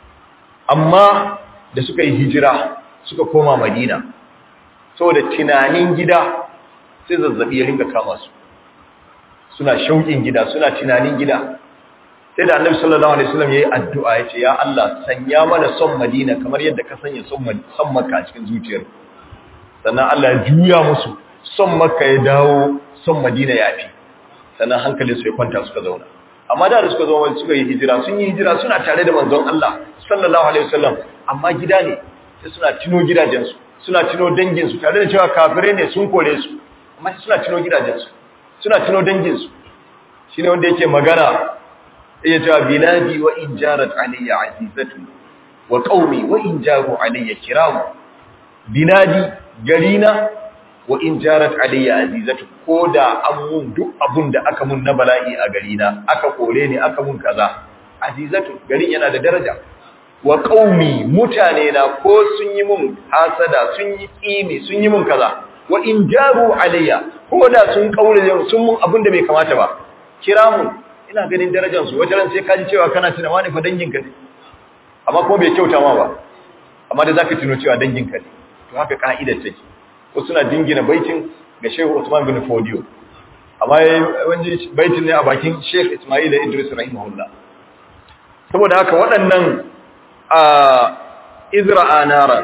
amma da suka yi hijira suka koma Madina saboda tunanin gida sai zazzabi ya ringa kama su suna shauƙin gida suna tunanin gida sai da annabi sallallahu alaihi wasallam yayi addu'a yace ya Allah sanya mana son Madina kamar yadda ka sanya son son Makka a cikin zuciyar sannan Allah ya juya musu son Makka ya dawo son Madina ya fi sannan hankalin su ya kwanta suka zauna amma da suka zo suka yi hijira sun yi hijira suna tare da manzon Allah sallallahu alaihi wasallam amma gida ne sai suna tuno gidajensu suna tuno danginsu tare da cewa kafirai ne sun kore su amma suna tuno gidajensu suna tuno danginsu shi ne wanda yake magana iya cewa biladi wa in jarat alayya azizatu wa qaumi wa in jaru alayya kiramu biladi garina wa in jarat alayya azizatu ko da an mun duk abun da aka mun na bala'i a garina aka kore ni aka mun kaza azizatu garin yana da daraja wa qaumi mutane na ko sun yi mun hasada sun yi tsini sun yi mun kaza wa in jaru alayya ko da sun kaure sun mun abin da bai kamata ba kira mu ina ganin darajar su wajen sai kaji cewa kana tuna wani fa danginka ne amma ko bai kyauta ma ba amma da zaka tuno cewa danginka ne to haka ka'idar take ko suna dingina baitin ga Sheikh Usman bin Fodio amma wani baitin ne a bakin Sheikh Ismail Idris rahimahullah saboda haka waɗannan a Izra'a naran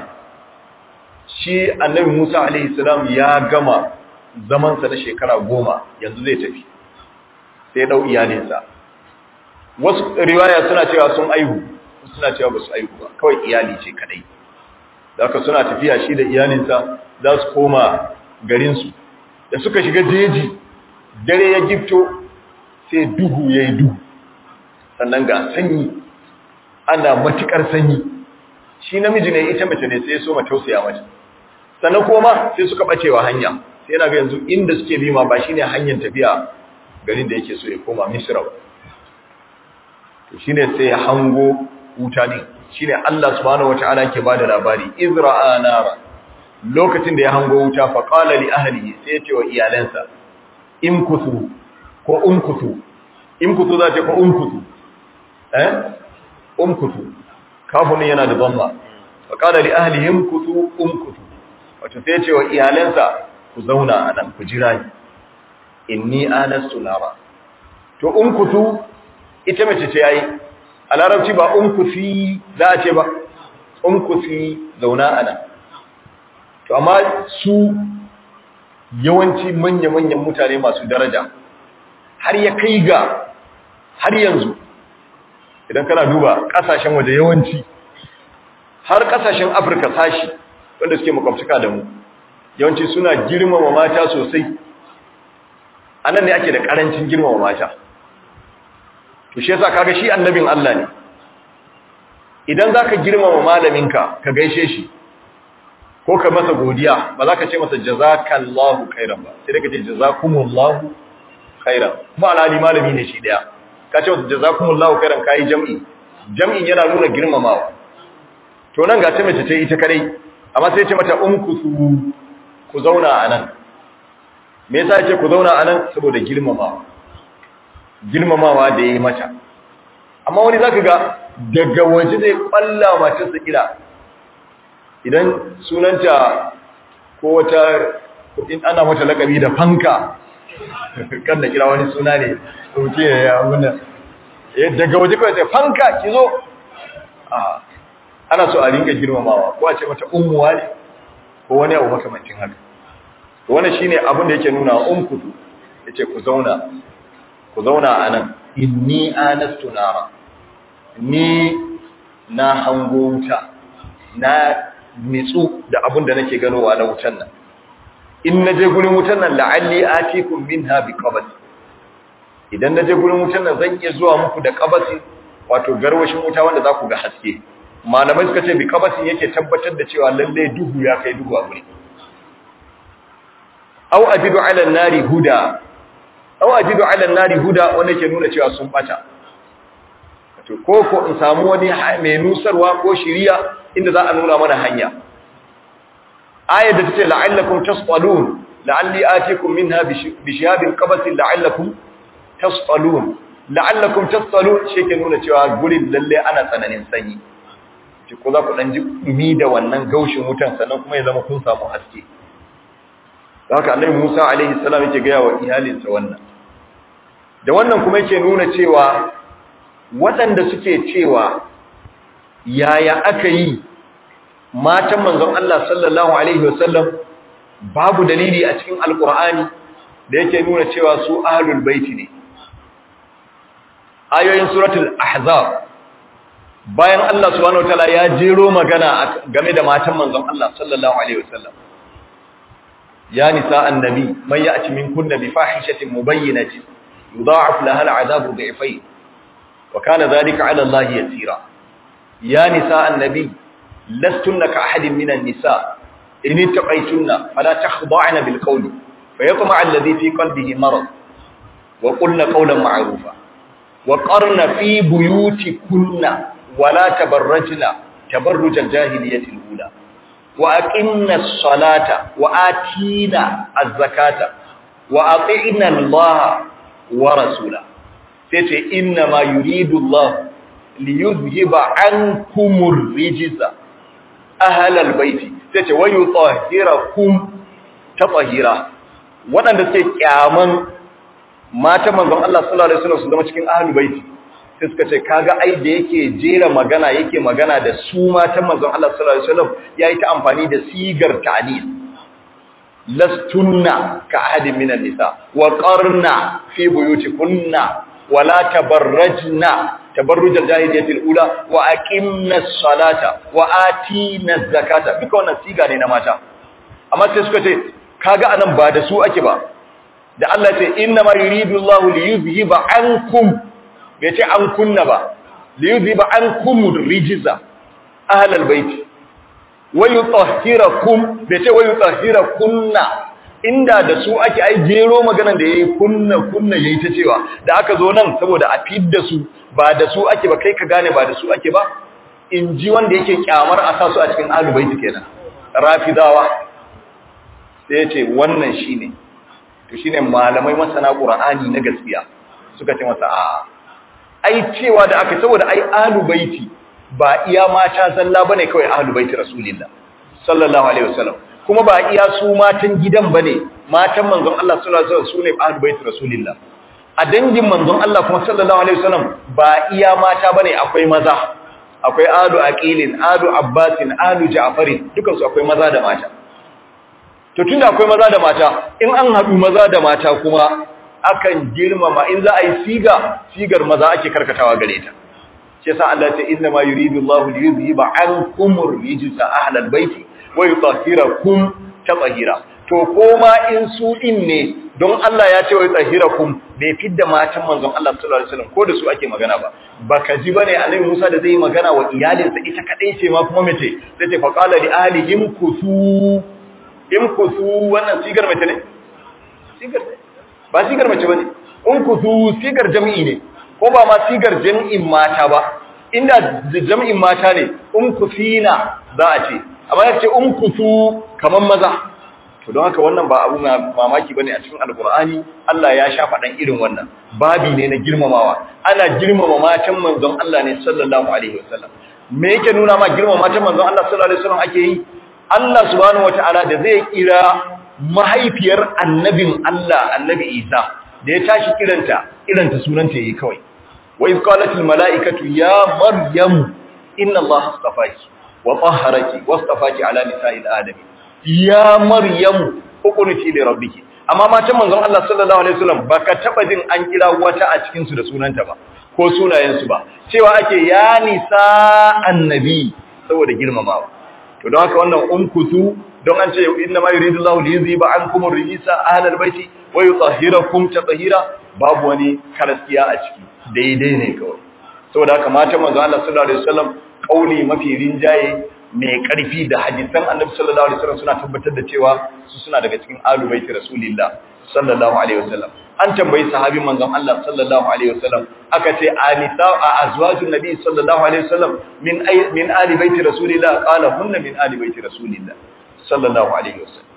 shi annabi Musa alaihi salam ya gama zamansa na shekara goma yanzu zai tafi sai ya dau iyalinsa wasu riwaya suna cewa sun aihu suna cewa ba su aihu ba kawai iyali ce kadai haka suna tafiya shi da iyalinsa za su koma garinsu da suka shiga jeji dare ya gifto sai duhu ya yi duhu sannan ga sanyi ana matukar sanyi shi namiji ne ita mace ne sai ya so ma tausaya mace sannan kuma sai suka bacewa hanya sai yana ga yanzu inda suke bi ma ba shine hanyar tafiya garin da yake so ya koma Misra ba to shine sai ya hango wuta ne shine Allah subhanahu wataala yake bada labari izra'a nara lokacin da ya hango wuta fa qala li ahlihi sai ya ce wa iyalansa in kusu ko umkutu in kusu za ta ko umkutu eh umkutu kafin yana da dhamma fa qala li ahlihim kutu umkutu wato sai ya ce wa iyalansa ku zauna anan ku jira ni inni anastu nara to umkutu ita mace ce yayi a larabci ba umkufi za a ce ba umkufi zauna anan to amma su yawanci manya-manyan mutane masu daraja har ya kai ga har yanzu idan kana duba kasashen waje yawanci har kasashen afirka sashi wanda suke makwabcika da mu yawanci suna girmama mata sosai anan ne ake da karancin girmama mata to shi yasa kaga shi annabin Allah ne idan zaka girmama malaminka ka gaishe shi ko ka masa godiya ba za ka ce masa jazakallahu khairan ba sai ka ce jazakumullahu khairan kuma alhali malami ne shi daya ka ce masa jazakumullahu khairan kai jam'i jam'in yana nuna girmamawa to nan ga ta mace ce ita kadai amma sai ya ce mata umkusu ku zauna anan me yasa yake ku zauna anan saboda girmamawa girmamawa da yayi mata amma wani zaka ga daga waje zai kwalla matarsa kira idan sunanta ko wata in ana mata lakabi da fanka kan da kira wani suna ne sauke ya abuna daga waje kawai sai fanka ki zo ana so a ringa girmamawa ko a ce mata ummuwa ne ko wani abu makamancin haka wannan shine abin da yake nuna umkutu yace ku zauna ku zauna anan inni anastu nara ni na hango wuta na nitsu da abin da nake ganowa na wutan nan in naje gurin wutan nan la'alli atikum minha biqabas idan naje gurin wutan nan zan iya zuwa muku da qabasi wato garwashin wuta wanda za ku ga haske malamai suka ce biqabasin yake tabbatar da cewa lalle duhu ya kai duhu a guri aw ajidu ala an-nari huda aw ajidu ala an-nari huda wanda ke nuna cewa sun bata to ko ko in samu wani mai nusarwa ko shiriya inda za a nuna mana hanya ayat da tace la'allakum tasqalun la'alli atikum minha bi shihabin qabatin la'allakum tasqalun la'allakum tasqalun shi ke nuna cewa gurin lalle ana tsananin sanyi ki ko za ku dan ji dumi da wannan gaushin wutan sannan kuma ya zama kun samu haske haka annabi Musa alaihi salam yake ga wa iyalinsa wannan da wannan kuma yake nuna cewa waɗanda suke cewa yaya aka yi matan manzon Allah sallallahu alaihi wasallam babu dalili a cikin alkur'ani da yake nuna cewa su ahlul baiti ne ayoyin suratul ahzab bayan Allah subhanahu wataala ya jero magana game da matan manzon Allah sallallahu alaihi wasallam ya nisa annabi man ya'ti minkunna bi fahishatin mubayyinatin yudha'af laha al'adabu dhi'fayn wa kana dhalika 'ala Allah yasira ya nisa annabi lastunna ka ahadin minan nisa in ittaqaytunna fala takhda'na bil qawli fayatma'a alladhi fi qalbihi marad wa qulna qawlan ma'rufa wa qarna fi buyutikunna ولا تبرجنا تبرج الجاهلية الأولى وأقمنا الصلاة وآتينا الزكاة وأطعنا الله ورسوله تتي إنما يريد الله ليذهب عنكم الرجز أهل البيت تتي ويطهركم تطهيرا waɗanda suke kyaman mata manzon Allah sallallahu alaihi wasallam su zama cikin ahlul baiti sai suka ce kaga ai da yake jera magana yake magana da su matan manzon Allah sallallahu alaihi wasallam yayi ta amfani da sigar ta'dil lastunna ka ahadin minan nisa wa qarna fi buyutikunna wa la tabarrajna tabarruj al-jahiliyyah al-ula wa aqimna as-salata wa atina az-zakata duka wannan siga ne na mata amma sai suka ce kaga anan ba da su ake ba da Allah ya ce inna ma yuridu Allahu li yuzhiba ankum bai ce an kunna ba li yudhiba ankum rijza ahlal bait wa yutahhirakum bai ce wa yutahhirakunna inda da su ake ai jero maganan da yayi kunna kunna yayi ta cewa da aka zo nan saboda a fidda su ba da su ake ba kai ka gane ba da su ake ba in ji wanda yake kyamar a sa su a cikin ahlul bait kenan rafidawa sai ya ce wannan shine to shine malamai masana qur'ani na gaskiya suka ce masa a'a ai cewa da aka saboda ai ahlu baiti ba iya mata zalla bane kawai ahlu baiti rasulullah sallallahu alaihi wasallam kuma ba iya su matan gidan bane matan manzon Allah sallallahu alaihi wasallam sune ahlu baiti rasulullah a dangin manzon Allah kuma sallallahu alaihi wasallam ba iya mata bane akwai maza akwai ahlu aqilin ahlu abbasin ahlu ja'farin dukan su akwai maza da mata to tunda akwai maza da mata in an haɗu maza da mata kuma akan girmama in za a yi siga sigar maza ake karkatawa gare ta shi yasa Allah ta inna ma yuridu Allahu li yuzhiba ankum ar-rijsa ahlal baiti wa yutahhirakum tatahira to koma in su din ne don Allah ya ce wa tsahirakum bai fidda matan manzon Allah sallallahu alaihi wasallam ko da su ake magana ba baka ji bane annabi Musa da zai yi magana wa iyalinsa ita kadai ce ma kuma mace sai ce faqala li ahlihim kusu in kusu wannan sigar mace ne sigar ba sigar mace bane in kusu sigar jami'i ne ko ba ma sigar jami'in mata ba inda jami'in mata ne in kusina za a ce amma ya ce in kusu kaman maza to don haka wannan ba abu mamaki bane a cikin alkur'ani Allah ya sha faɗan irin wannan babi ne na girmamawa ana girmama matan manzon Allah ne sallallahu alaihi wasallam me yake nuna ma girmama matan manzon Allah sallallahu alaihi wasallam ake yi Allah subhanahu wataala da zai kira mahaifiyar annabin Allah annabi Isa da ya tashi kiranta kiranta sunanta yayi kawai wa iz qalatil malaikatu ya maryam inna allaha astafaki wa tahharaki wastafaki ala nisa'il alamin ya maryamu hukunci li rabbiki amma matan manzon Allah sallallahu alaihi wasallam baka taba jin an kira wata a cikin su da sunanta ba ko sunayen su ba cewa ake ya nisa annabi saboda girmamawa to don haka wannan umkutu don an ce inna ma yuridu Allahu li yuzhiba ankum ar-rijsa ahlal baiti wa yutahhirakum tatahira babu wani karaskiya a ciki daidai ne kawai saboda haka matan manzon Allah sallallahu alaihi wasallam kauli mafi rinjaye mai ƙarfi da hadisan annabi sallallahu alaihi wasallam suna tabbatar da cewa su suna daga cikin ahlul baiti rasulillah sallallahu alaihi wasallam an tambayi sahabin manzon Allah sallallahu alaihi wasallam aka ce anisa a azwajun nabi sallallahu alaihi wasallam min ay min ali baiti rasulillah qala hunna min ali baiti rasulillah sallallahu alaihi wasallam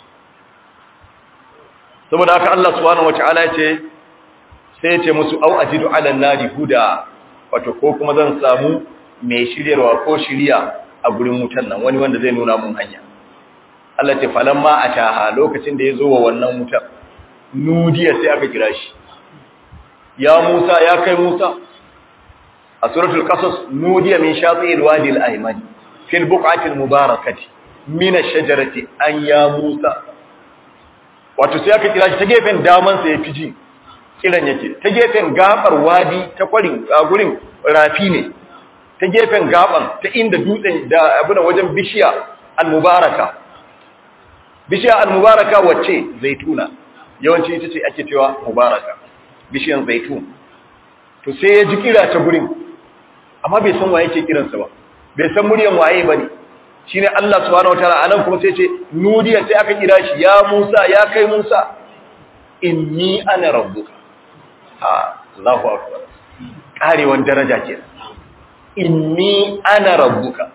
saboda haka Allah subhanahu wataala ya ce sai ya ce musu au ajidu ala nari huda wato ko kuma zan samu mai shiryarwa ko shiriya a gurin wutan nan wani wanda zai nuna mun hanya Allah ce falamma ataha lokacin da ya zo wa wannan wutar nudiya sai aka kira shi ya Musa ya kai Musa a suratul qasas nudiya min shati'il wadi al-ayman fil buq'ati al-mubarakati min ash-shajarati an ya Musa wato sai aka kira shi ta gefen daman sa ya fiji kiran yake ta gefen gabar wadi ta kwarin a gurin rafi ne ta gefen gaban ta inda dutsen da abuna wajen bishiya al-mubaraka bishiya al-mubaraka wacce zaituna yawanci ita ce ake cewa mubaraka bishiyan zaitun to sai ya ji kira ta gurin amma bai san waye ke kiransa ba bai san muryan waye bane shine Allah subhanahu wataala anan kuma sai ce nudiya sai aka kira shi ya Musa ya kai Musa inni ana rabbuka ha Allahu akbar karewan daraja kenan inni ana rabbuka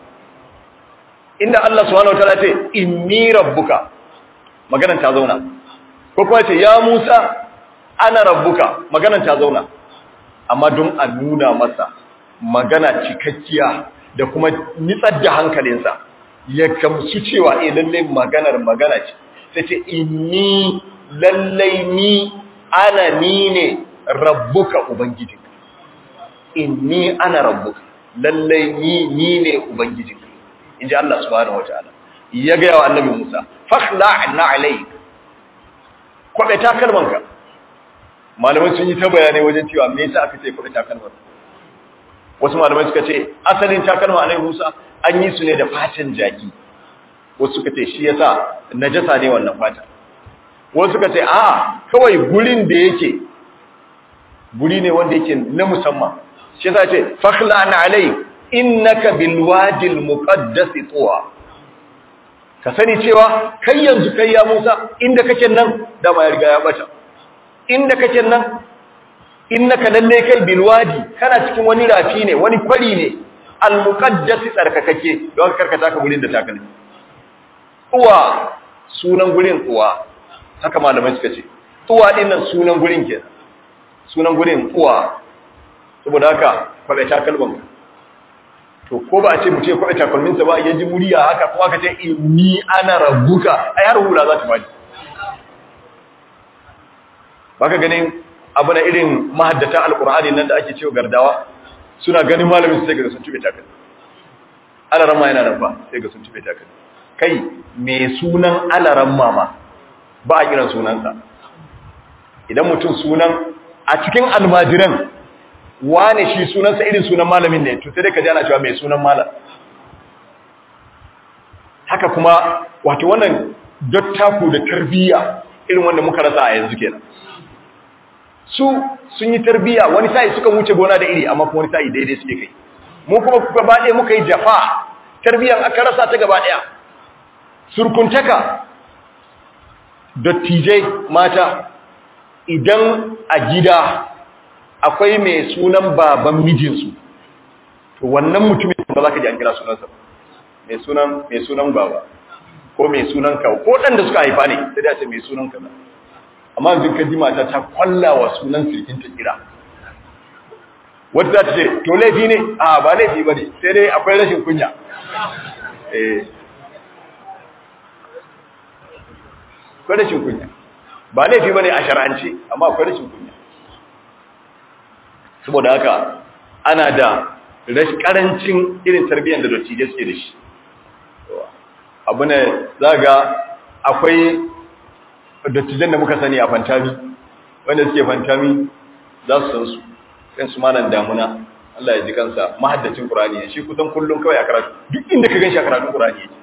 inda Allah subhanahu wataala ce inni rabbuka maganan ta zauna ko kuma ce ya Musa ana rabbuka maganan ta zauna amma don a nuna masa magana cikakkiya da kuma nitsar da hankalinsa ya kamsu cewa eh lalle maganar magana ce sai ce inni lalle ni ana ni ne rabbuka ubangijinka inni ana rabbuka lallai ni ni ne ubangijinka inji Allah subhanahu wataala ya ga yawa annabi Musa fakhla'na alayk kwabe takalmanka malamai sun yi ta bayanai wajen cewa me yasa aka ce kwabe takalman wasu malamai suka ce asalin takalma annabi Musa an yi su ne da fatan jaki wasu suka ce shi yasa najasa ne wannan fata wasu suka ce a kawai gurin da yake guri ne wanda yake na musamman shi yasa ce fakhla'na alayk innaka bil wadi al muqaddas tuwa ka sani cewa kai yanzu kai ya Musa inda kake nan da ma ya riga ya bata inda kake nan innaka lalle kai bil wadi kana cikin wani rafi ne wani kwari ne al muqaddas tsarkakake don karkata ka gurin da takalmi tuwa sunan gurin tuwa haka malamai suka ce tuwa dinnan sunan gurin kenan sunan gurin tuwa saboda haka kwaɓe takalman to ko ba a ce mu ce kwaɓe takalminsa ba ya ji muriya haka kuma ka ce ni ana rabuka a yaro hula za ta faɗi ba ka ganin abu na irin mahaddata alƙur'ani nan da ake cewa gardawa suna ganin malamin su sai ga sun tube takalmi alaran ma yana nan ba sai ga sun tube takalmi kai me sunan alaran mama ba a kiran sunansa idan mutum sunan a cikin almajiran wane shi sunansa irin sunan malamin ne to sai dai ka ji ana cewa mai sunan malam haka kuma wato wannan dattaku da tarbiyya irin wanda muka rasa a yanzu kenan su sun yi tarbiyya wani sa'i suka wuce gona da iri amma kuma wani sa'i daidai suke kai mu kuma gaba ɗaya muka yi jafa tarbiyyar aka rasa ta gaba ɗaya surkuntaka dattijai mata idan a gida akwai mai sunan baban mijinsu to wannan mutumin ba za ka ji an kira sunansa mai sunan mai sunan baba ko mai sunan kawo ko ɗan da suka haifa ne sai da ce mai sunan kaza amma yanzu ka ji mata ta kwallawa sunan sirkin ta kira wata za ta ce to laifi ne a ba laifi ba ne sai dai akwai rashin kunya eh akwai rashin kunya ba laifi ba ne a shara'ance amma akwai rashin kunya saboda haka ana da karancin irin tarbiyyar da dattijai suke da shi abu ne za ga akwai dattijan da muka sani a fantami wanda suke fantami za su san su kan su malan damuna Allah ya ji kansa mahaddacin Qur'ani ne shi kusan kullum kawai a karatu duk inda ka ganshi a karatun Qur'ani yake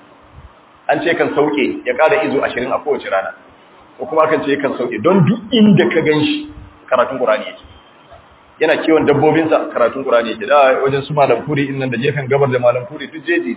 an ce kan sauke ya ƙara izo 20 a kowace rana ko kuma kan ce kan sauke don duk inda ka ganshi karatun Qur'ani yake yana kiwon dabbobinsa karatun Qur'ani yake da wajen su malam kuri innan da gefen gabar da malam kuri duk jeji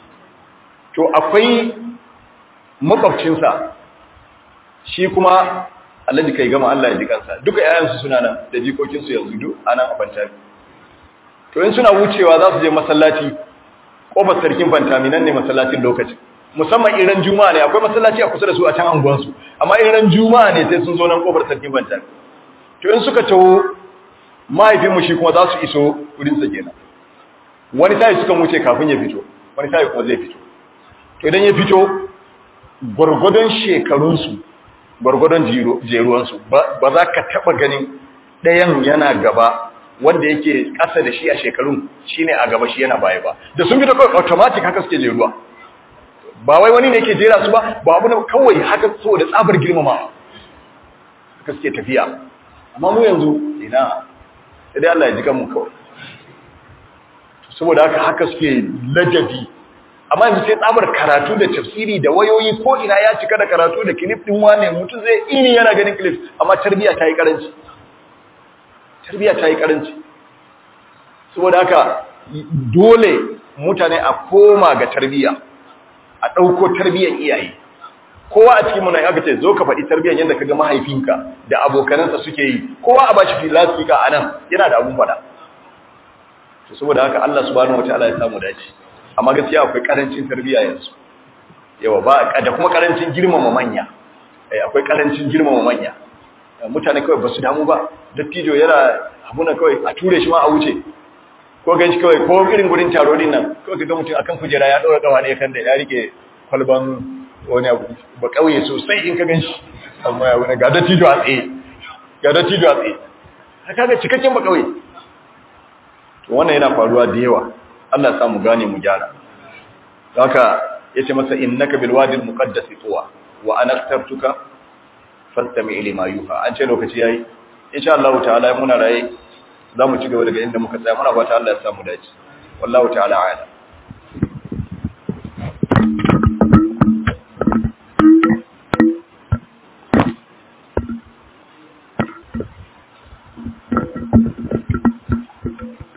to akwai makwabcinsa shi kuma Allah kai gama Allah ya ji kansa duka ƴaƴansu suna nan da jikokinsu yanzu duk anan a Fantami to in suna wucewa za su je masallaci kofar sarkin Fantami nan ne masallacin lokacin musamman iran juma'a ne akwai masallaci a kusa da su a can anguwansu amma iran juma'a ne sai sun zo nan kofar sarkin Fantami to in suka taho mahaifinmu shi kuma za su iso wurinsa kenan wani sai suka wuce kafin ya fito wani sai kuma zai fito to idan ya fito gwargwadon shekarunsu gwargwadon jeruwansu ba za ka taɓa ganin ɗayan yana gaba wanda yake ƙasa da shi a shekarun shi ne a gaba shi yana baya ba da sun fito kawai automatic haka suke jeruwa ba wai wani ne yake jera su ba ba abu na kawai haka so da tsabar girmama haka suke tafiya amma mu yanzu ina sai Allah ya ji kanmu kawai saboda haka haka suke ladabi amma yanzu sai tsabar karatu da tafsiri da wayoyi ko ina ya cika da karatu da clip din wane mutum zai ini yana ganin clip amma tarbiya ta yi karanci tarbiya ta yi karanci saboda haka dole mutane a koma ga tarbiya a ɗauko tarbiyyar iyaye kowa a cikin muna aka ce zo ka faɗi tarbiyyar yadda ka ga mahaifinka da abokanansa suke yi kowa a bashi filastika a nan yana da abun faɗa saboda haka Allah subhanahu wataala ya samu dace amma gaskiya akwai karancin tarbiyya yanzu yawa ba da kuma karancin girmama manya eh akwai karancin girmama manya mutane kawai basu damu ba dattijo yana abuna kawai a ture shi ma a wuce ko ganshi kawai ko irin gurin taro din nan kawai kaga mutum akan kujera ya daura kawa ne kan da ya rike kwalban wani abu ba kauye sosai in ka ganshi amma ya wani ga dattijo a tsaye ga dattijo a tsaye kaga cikakken ba kauye to wannan yana faruwa da yawa Allah ya samu gane mu gyara haka yace masa innaka bil wadi al muqaddas tuwa wa ana akhtartuka fastami lima yuha an ce lokaci yayi insha Allah ta'ala muna raye zamu ci gaba daga inda muka tsaya muna fata Allah ya samu dace wallahu ta'ala a'lam